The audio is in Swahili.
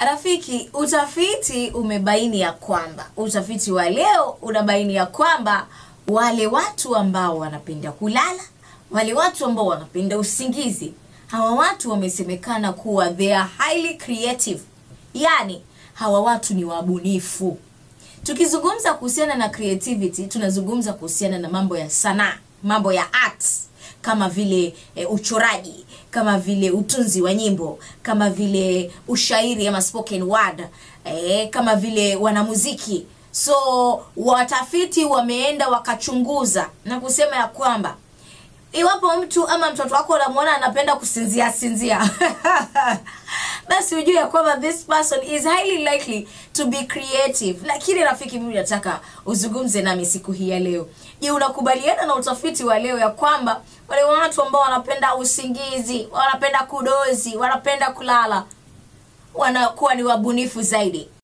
Rafiki, utafiti umebaini ya kwamba, utafiti wa leo unabaini ya kwamba wale watu ambao wanapenda kulala, wale watu ambao wanapenda usingizi, hawa watu wamesemekana kuwa they are highly creative, yaani hawa watu ni wabunifu. Tukizungumza kuhusiana na creativity, tunazungumza kuhusiana na mambo ya sanaa, mambo ya arts kama vile e, uchoraji, kama vile utunzi wa nyimbo, kama vile ushairi ama spoken word, e, kama vile wanamuziki. So watafiti wameenda wakachunguza na kusema ya kwamba iwapo mtu ama mtoto wako unamwona anapenda kusinzia sinzia basi ujue ya kwamba this person is highly likely to be creative lakini rafiki mimi nataka uzungumze nami siku hii ya leo je unakubaliana na utafiti wa leo ya kwamba wale watu ambao wanapenda usingizi wanapenda kudozi wanapenda kulala wanakuwa ni wabunifu zaidi